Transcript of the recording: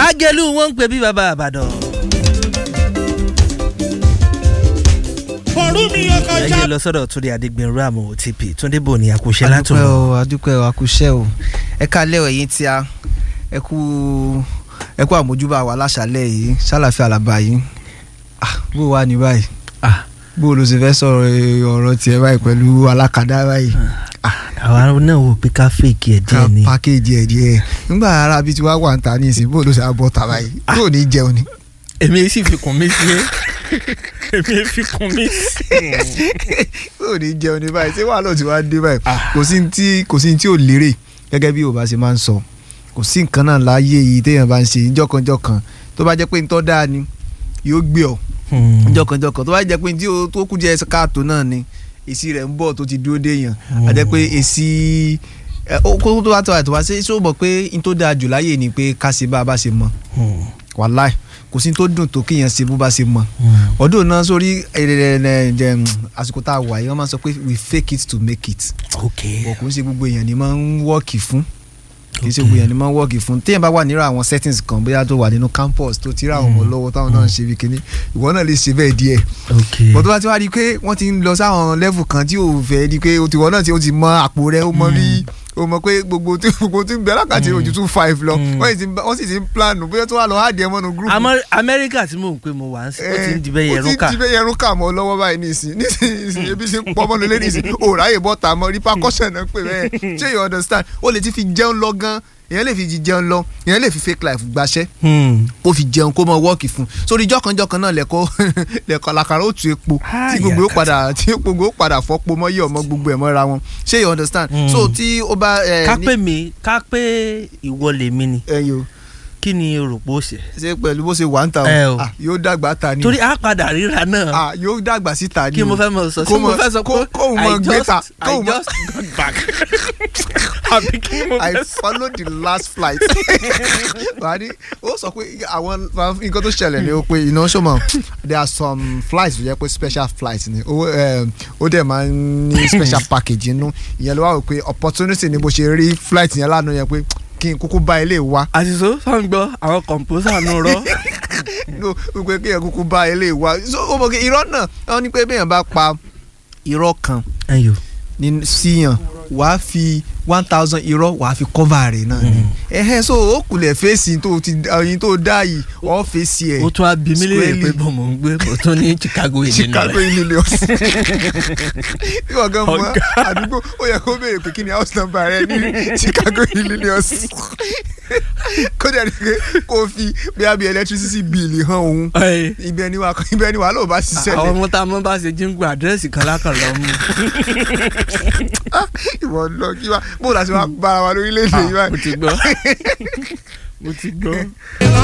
lágẹ̀lú wọn ń pè bí bàbá àbàdàn. ọ̀rú mi ọkọ̀ ẹ já. yé lọ sọ́dọ̀ túnde adégbènrú àmọ́ otp túnde bò ní àkóṣe adúpẹ́ látùn. o adúpẹ́ o àkúṣẹ́ o ẹ kálẹ̀ o ẹ̀yin tí a ẹ kú ẹ kú àmójúbà wa láṣálẹ̀ yìí ṣàlàfíà àlàbà yìí ah bó wà ní báyìí ah bó ló ṣe fẹ́ sọ̀rọ̀ eh, ọ̀rọ̀ tiẹ̀ báyìí pẹ̀lú alákàdá báyìí àwa náà wò pé ká fèkì ẹ̀ ká díẹ̀ ni. pákéjì ẹ̀ díẹ̀ nígbà ara bíi tí wàá wà ń ta ní ìsìn bó ló ṣe á bọ́ ta báyìí yóò ní jẹun ni. èmi sì fi kún mi sí èmi fi kún mi sí. yóò ní jẹun ní báyìí ṣé wàá lọ tí wàá dé báyìí kò sí ní tí kò sí ní tí ò lérè gẹ́gẹ́ bí Yorùbá ṣe máa ń sọ kò sí nǹkan náà láyé yìí téèyàn bá ń ṣe jọ̀kanjọ̀kan tó bá jẹ́ pé ń tọ́ dáa ni yóò gbé ọ jọ̀kanjọ̀kan tó bá jẹ́ pé tí o tó kú jẹ́ káàtó náà ni èsì rẹ̀ ń bọ̀ tó ti dúró déèyàn a jẹ́ pé èsì ẹ, ó kó tó bá tó àtọ̀ wá ṣé ṣé o mọ̀ pé n tó dáa jù láyé ni pé ká ṣe bá a bá ṣe mọ̀ wàláì kò sí n tó dùn tó kéèyàn ṣe bó bá ṣe mọ̀ ọdún náà sórí ẹ̀ẹ́dẹ̀ẹ̀dẹ̀ àsìkò tá a wà yìí wọ́n máa ń sọ pé we fake it to make it ok bọ̀ kò ń ṣe gbogbo èèyàn ni máa ń wọ́ọ̀kì fún kì í ṣe Ok. gbogbo èèyàn ni máa ń wọ́ọ̀kì fún téèyàn bá wà nírò àwọn settings kan bóyá tó wà nínú campus tó ti rá àwọn ọmọ lọ́wọ́ táwọn náà ń ṣe bí kinní ìwọ náà lè ṣe bẹ́ẹ̀ díẹ̀ ok bọ̀ tó bá ti wá di pé wọ́n ti ń lọ sáwọn level kan tí ò fẹ́ di pé o ti wọ́n náà ti o ti mọ àpò rẹ o mọ rí o mọ pé gbogbo tí gbogbo tí ń bẹ alákàtì ojú two five lọ Mm. wọ́n sì ti ń bá- wọ́n sì ti ń plan bóyá tó wà lọ hàdí ẹ mọ́nu group Amọ- amẹ́ríkà tí mò ń pè mo wà ń sìn ó ti ń di bẹ́ẹ̀ yẹrun ó ká ti ń di bẹ́ẹ̀ yẹrun ká mọ́ lọ́wọ́ báyìí nísìn nísìn ebi ṣe ń pọ́ mọ́nu lé nísìn ò ráyè bọ́ ta mọ́ repercussion náà pè bẹ́ẹ̀ ṣé you understand ó lè ti fi jẹun lọ gan èèyàn lè fi jí jẹun lọ èèyàn lè fi fake life gbaṣẹ́ kó fi jẹun kó mọ wọ́ọ̀kì fún sórí jọ́kanjọ́kan náà lẹ́kọ́ lẹ́kọ́ làkàrà ó tu epo tí gbogbo ó padà tí gbogbo ó padà fọ́pọ̀ mọ́ yí ọmọ gbogbo ẹ̀ mọ́ra wọn ṣé you understand Mm. so tí ó bá ẹ ká ní- pè mí ká pé ìwọ lèmi ni ẹyin o kí ni o rò pé ó ṣe. ṣe pẹ̀lú bó ṣe wà ń ta Ẹ o. o ah, yóò dàgbà ta ni torí a padà ríra náà ah, yóò dàgbà síta ni kí mo o. fẹ́ mọ sọ sí Kó mo mọ- fẹ́ sọ kó- pé kóun mọ I gbé ta, just I kóun mọ- just got back àbí kí mo I fẹ́ sọ. followed the last flight. wà á ní ó sọ pé àwọn nǹkan tó ṣẹlẹ̀ ni ó pé iná ṣọmọ there are some flights tó jẹ́ pé special flights ni ó um, ó dẹ̀ máa ń ní special package inú ìyẹn ló wà wò pé opportunity ni bó ṣe rí flight yẹn lánàá yẹn pé kí n kúkú bá ilé wa àṣìṣe sọ̀ǹgbọ́ àwọn kọ̀ǹpósà nù rọ. no wípé kí n kúkú bá ilé wa so ó mọ̀ kí irọ́ náà wọ́n ní pé bẹ́ẹ̀ bá pa irọ́ kan ẹyọ ní síyàn wàá fi one thousand irọ́ wàá fi cover rẹ̀ náà ni ẹ̀hẹ́ so ó kulẹ̀ fèsì tó ti ẹyin tó dá yìí ọ́ fèsì ẹ̀ ó tún á bí mí léèrè pé Squarely. bọ́ mò ń gbé mo tún ní Chicago ìdí Chicago rẹ̀. Illinois bí wọ́n gan mọ Ọ̀gá. àdúgbò ó yẹ kó béèrè pé kí ni house number rẹ ní Chicago Illinois kó dẹ̀ ní pé kó fi bí a bí electricity bill hàn òun Ẹ, ibẹ̀ ni wà ibẹ̀ ni wà lóò bá ṣiṣẹ́ àwọn lẹ̀ ọmọ tá a mọ bá ṣe jíǹgbù àdírẹ́sì kan lákàn lọ mú. ìwọ lọ kí wá bó la ṣe wá bára wa lórílẹ̀‐èdè yìí mo báyìí. ti gbọ́ mo ti gbọ́.